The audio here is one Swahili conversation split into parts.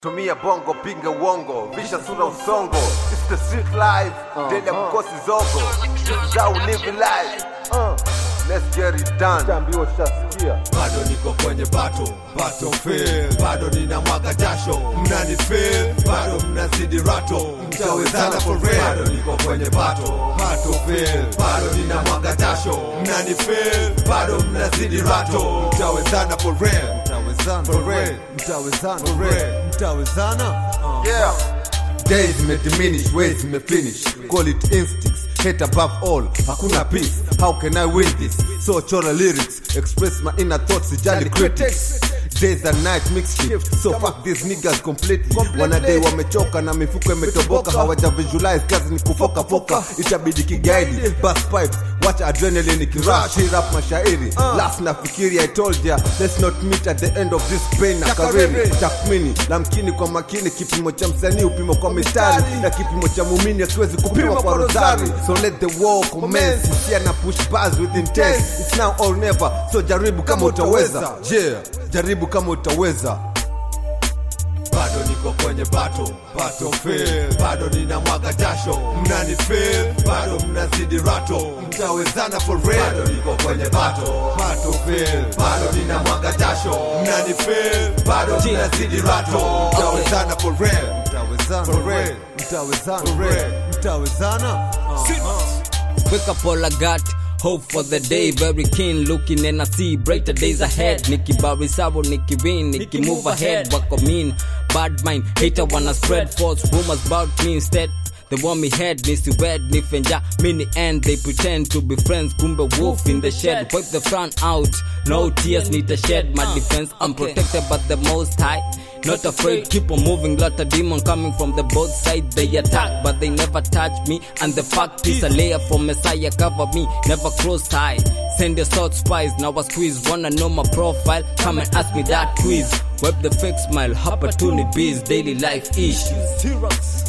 tumia bongo pinga uongo visha sura usongo It's the street life daily ya kukosi zogo zau live life uh, let's get it done Chambiwa shasikia bado niko kwenye bato battlefield bado nina mwaga jasho mnani feel bado mnazidi rato mtawezana for real bado niko kwenye bato battlefield bado nina mwaga jasho mnani feel bado mnazidi rato mtawezana for real mtawezana for real mtawezana for real mtawezana yeah days zimediminish ways zimefinish call it instincts hate above all hakuna peace how can i win this so chora lyrics express my inner thoughts sijali critics days and night mixed shift so fuck these niggas completely wanadai wamechoka na mifuko imetoboka hawaja visualize kazi ni kufoka foka itabidi kigaidi bus pipes watch adrenaline kirush hit up mashairi last nafikiri i told ya let's not meet at the end of this pain na kariri tathmini la mkini kwa makini kipimo cha msanii upimo kwa mistari na kipimo cha mumini akiwezi kupima kwa rosari so let the war commence hisia na push bars with intent it's now or never so jaribu kama utaweza yeah jaribu kama utaweza bado niko kwenye bato battlefield bado nina mwaga jasho mnani feel bado mnazidi rato mtawezana for real bado niko kwenye bato battlefield bado nina mwaga jasho mnani feel bado mnazidi rato mtawezana for real mtawezana for real mtawezana for real mtawezana Wake up all I got. Hope for the day, very keen looking and I see brighter days ahead. Nikki Barry Sabo, Nikki win, Nikki move ahead. What I mean, bad mind, hater wanna spread false rumors about me instead. They want me head, Missy Wed, Nifenja, mini end. They pretend to be friends, Kumbe wolf in the shed. Wipe the front out, no tears need to shed. My defense, I'm protected by the most high. Not afraid, keep on moving. Lot of demon coming from the both sides. They attack, but they never touch me. And the fact is, a layer from Messiah cover me. Never cross high. Send your thought spies. Now I squeeze. Wanna know my profile? Come and ask me that quiz. Web the fake smile. Opportunities, daily life issues.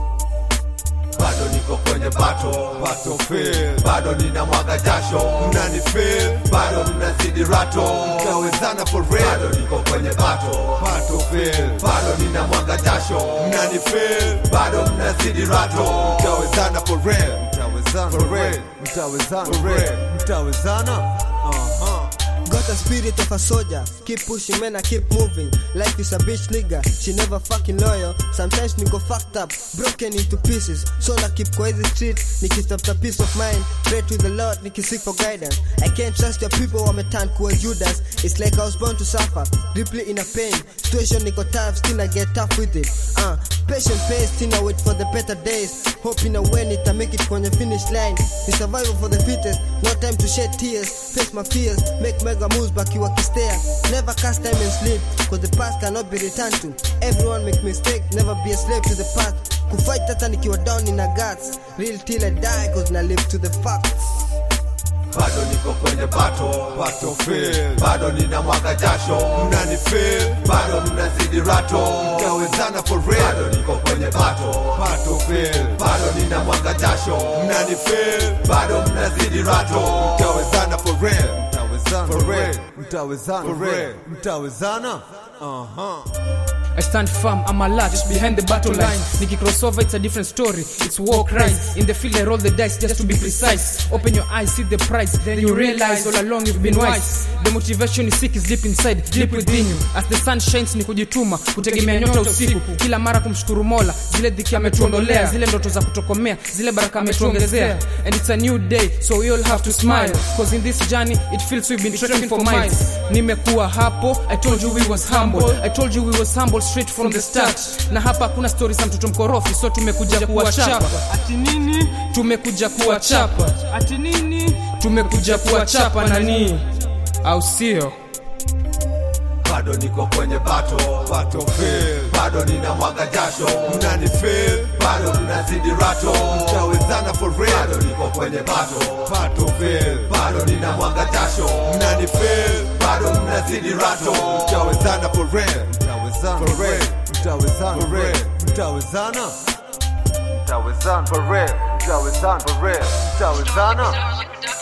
bado niko kwenye bato battlefield bado nina mwaga jasho mnani feel bado mnazidi rato mtawezana for real bado niko kwenye bato battlefield bado nina mwaga jasho mnani feel bado mnazidi rato mtawezana for real mtawezana for real mtawezana for real mtawezana uh-huh. Got a spirit of a soldier. Keep pushing, man, I keep moving. Life is a bitch nigga. She never fucking loyal. Sometimes nigga fucked up, broken into pieces. So I keep quiet the street. Nikitafuta peace of mind. Pray to the Lord, nikisik for guidance. I can't trust your people, wameturn kuwa Judas. It's like I was born to suffer. Deeply in a pain. Situation niko tough, still I get tough with it. Uh, patient pace, still I wait for the better days. Hoping I win it, I make it from the finish line. It's survival for the fittest. No time to shed tears. Face my fears. Make mega moves back you stare. Never cast time and sleep. Cause the past cannot be returned to. Everyone make mistake, never be a slave to the past. Kufight hata nikiwa down in a guts. Real till I die cause na live to the facts. bado niko kwenye bato battlefield bado nina mwaga jasho mnani feel bado mnazidi rato mtawezana for real bado niko kwenye bato battlefield bado nina mwaga jasho mnani feel bado mnazidi rato mtawezana for real mtawezana for real mtawezana for real mtawezana uh-huh. I stand firm, I'm alert, just behind the battle line. Nikki crossover, it's a different story. It's war crimes. In the field, I roll the dice just to be precise. Open your eyes, see the price, then you realize all along you've been wise. The motivation you seek is deep inside, deep within you. As the sun shines, ni kujituma, kutegemea nyota usiku. Kila mara kumshukuru Mola, zile dhiki ametuondolea, zile ndoto za kutokomea, zile baraka ametuongezea. And it's a new day, so we all have to smile. Cause in this journey, it feels we've been trekking for miles. Nimekuwa hapo, I told you we was humble. I told you we was humble straight from the start na hapa hakuna stori za mtoto mkorofi so tumekuja kuwachapa ati nini tumekuja kuwachapa ati nini tumekuja kuwachapa nani au sio bado niko kwenye bato battlefield bado nina mwaga jasho mnani feel bado mnazidi rato mtawezana for real bado niko kwenye bato battlefield bado nina mwaga jasho mnani feel bado mnazidi rato mtawezana for real mtawezana for real mtawezana for real mtawezana mtawezana for real mtawezana for real mtawezana